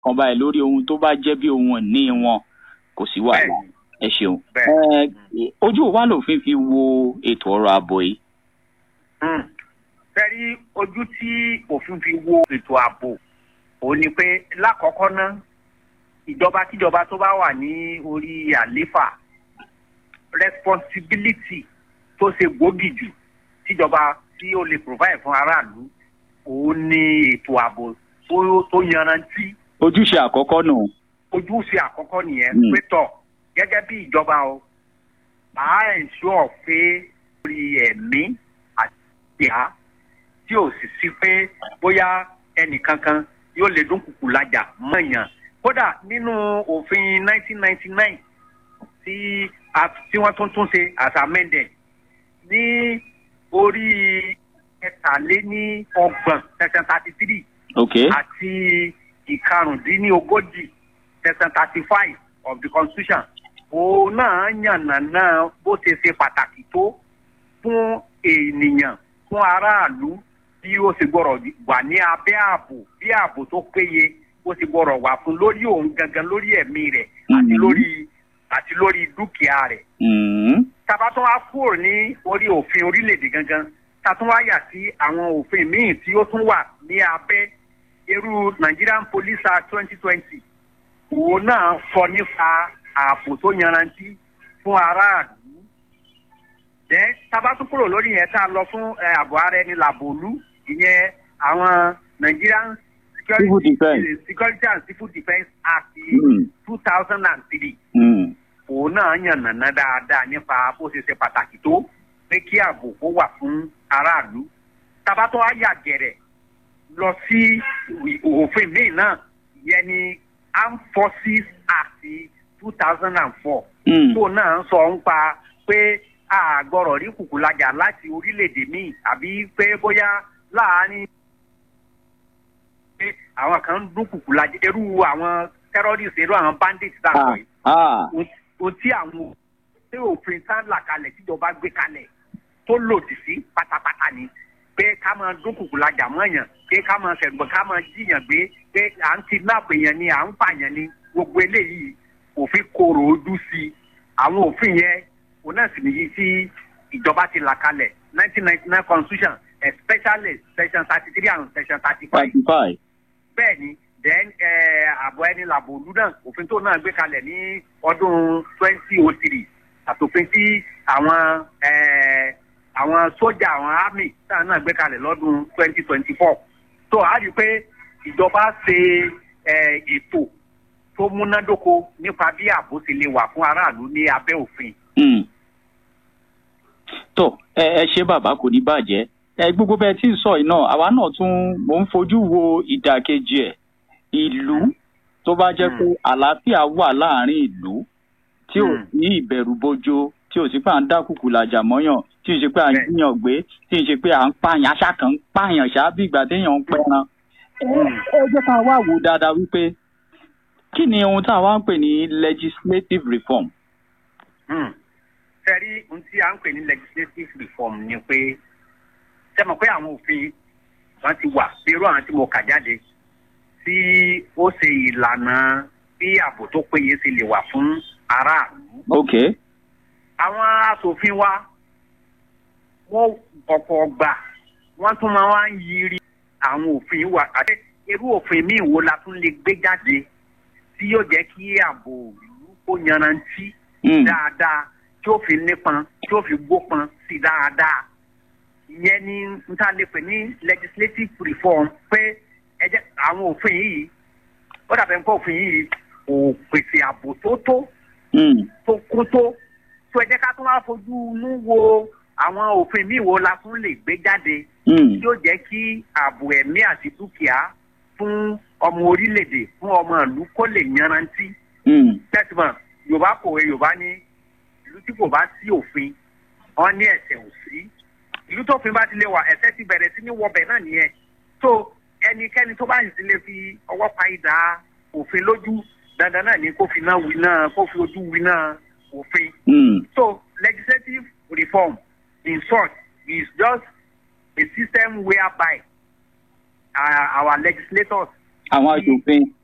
kan báyìí lórí ohun tó bá jẹ́ bí ohun ìní wọn kò sí wàhálà ẹ ṣeun. Bẹ́ẹ̀ni. Ẹ, ojú wa lòfin fi wo ètò ọrọ̀ ààbò yìí. fẹ́rí ojú tí òfin fi wo ètò ààbò òun ni pé lákọ̀ọ́kọ́ ná ìjọba kíjọba tó bá wà ní orí àléfà responsibility tó ṣe gbòógì jù tíjọba tí ó lè provide fún aráàlú òun ni ètò ààbò tó tó yanrantí ojúṣe àkọ́kọ́ nù. ojúṣe àkọ́kọ́ nìyẹn Mm. pé tọ̀ gẹ́gẹ́ bí ìjọba o máa ensure pé orí ẹ̀mí àti ìhà tí ò sì sí pé bóyá ẹnìkankan yóò lè dúnkùkù lajà mọ̀yàn kódà nínú òfin 1999 tí a tí wọ́n tún tún ṣe as amended ní orí ẹ̀tàléní ọgbọ̀n section thirty three ok àti ìkarùndínlógójì section thirty five of the constitution òun náà yànnà náà bó ṣe ṣe pàtàkì tó fún ènìyàn fún aráàlú bí ó ṣe gbọ́rọ̀ wà ní abẹ́ ààbò bí ààbò tó péye ó ṣe gbọ́rọ̀ wà fún lórí òun gangan lórí ẹ̀mí rẹ̀ àti Mhm. lórí àti lórí dúkìá rẹ̀ Mm. tàbá tó wá kúrò ní orí òfin orílẹ̀-èdè gangan ta tún wá yà sí àwọn òfin míì tí ó tún wà ní abẹ́ irú Nigerian Police Act twenty twenty òun náà sọ nípa ààbò tó yanrantí fún aráàlú jẹ́ tàbá tún kúrò lórí yẹn tá a lọ fún eh, ààbò ara ẹni làbòlú ìyẹn àwọn Nigerian Civil Defence. Security and Civil Defence Act Mm. two thousand and three Mm. òun náà yànnàná dáadáa nípa bó ṣe ṣe pàtàkì tó pé kí ààbò kó wà fún aráàlú tabatọ́ àyà gẹ̀rẹ̀ lọ sí ìwì- òfin míì náà ìyẹn ni armed forces act two thousand and four Mm. tó náà ń sọ ń pa pé àgọ́rọ̀ rí kùkùlajà láti orílẹ̀-èdè míì àbí pé bóyá láàárín pé àwọn kan ń dún kùkùlajà irú àwọn terrorists irú àwọn bandits Ah. dáhùn yìí Ah. ohun tí àwọn tí òfin tá là kalẹ̀ tíjọba gbé kalẹ̀ tó lòdì sí pátápátá ni pé ká máa dúnkùkù lajà mọ́yàn pé ká máa ṣẹ̀gbọ́n ká máa jíyàn gbé pé à ń kidnap èèyàn ni à ń pààyàn ni gbogbo eléyìí òfin korò ojú sí i àwọn òfin yẹn òun náà sì nìyí tí ìjọba ti là kalẹ̀ nineteen ninety nine constitution especially section thirty three and section thirty five thirty five. bẹ́ẹ̀ ni then àbọ̀ ẹni làbò òlu náà òfin tó náà gbé kalẹ̀ ní ọdún twenty oh three àtòfin tí àwọn eh, àwọn sójà àwọn army táwọn náà gbé kalẹ̀ lọ́dún twenty twenty four tó a rí i pé ìjọba ṣe eh, ètò tó múnádóko nípa bí ààbò ṣe lè wà fún aráàlú ní abẹ́ òfin. Mm. tó ẹ ẹ ṣe bàbá kò ní bàjẹ́ ẹ gbogbo bẹ́ẹ̀ tí ń sọ yìí náà àwa náà tún mò ń fojú wo ìdàkejì ẹ̀ ìlú tó bá jẹ́ pé àlàáfíà wà láàrin ìlú tí ò Mm. ní ìbẹ̀rù bojo tí ò sí pé à ń dákùkù làjà mọ́yàn tí ò sí pé à ń Bẹ́ẹ̀. jiyàn gbé tí ò sí pé à ń pààyàn aṣá kan ń pààyàn ṣáá bí ìgbà téèyàn ń pẹran. Mm. ẹ jẹ́ ká wá wò dáadáa wípé kí ni ohun tá a wá ń pè ní legislative reform. sẹ́rí ohun tí a ń pè ní legislative reform ni pé ṣe mọ̀ pé àwọn òfin wọn ti wà bí irú àwọn tí mo kà jáde tí ó ṣe ìlànà bí ààbò tó péye ṣe lè wà fún aráàlú. okay. àwọn asòfin wa wọ́n ọ̀pọ̀ ọgbà wọ́n tún máa wá ń yiri àwọn òfin wa àti irú òfin míì wo la tún lè gbé jáde tí yóò jẹ́ kí ààbò ìlú kó yanrantí Mm. dáadáa tí ó fi nípọn tí ó fi gbópọn sí dáadáa ìyẹn ni n ta lè pè ní legislative reform pé ẹ jẹ́ àwọn òfin yìí ó dàbẹ̀ nǹkan òfin yìí kò pèsè ààbò tó tó Mm. tó kún tó tó ẹ jẹ́ ká tún wá fojú inú wo àwọn òfin míì wo la tún lè gbé jáde Mm. tí ó jẹ́ kí ààbò ẹ̀mí àti dúkìá fún ọmọ orílẹ̀-èdè fún ọmọ ìlú kó lè yanrantí Mm. tẹ́símọ̀ yorùbá kòwé yorùbá ní ìlú tí kò bá sí òfin wọn ní ẹ̀ṣẹ̀ ò sí ìlú tó fin bá ti lè wà ẹ̀ṣẹ̀ ti bẹ̀rẹ̀ sí ní wọbẹ̀ náà nìyẹn tó ẹnikẹ́ni tó bá sì ti lè fi ọwọ́ pa idà òfin lójú dandan náà ni kó fi náà wí náà kó fi ojú wí náà òfin Mm. so legislative reform in short is just a system whereby uh, our legislators àwọn aṣòfin.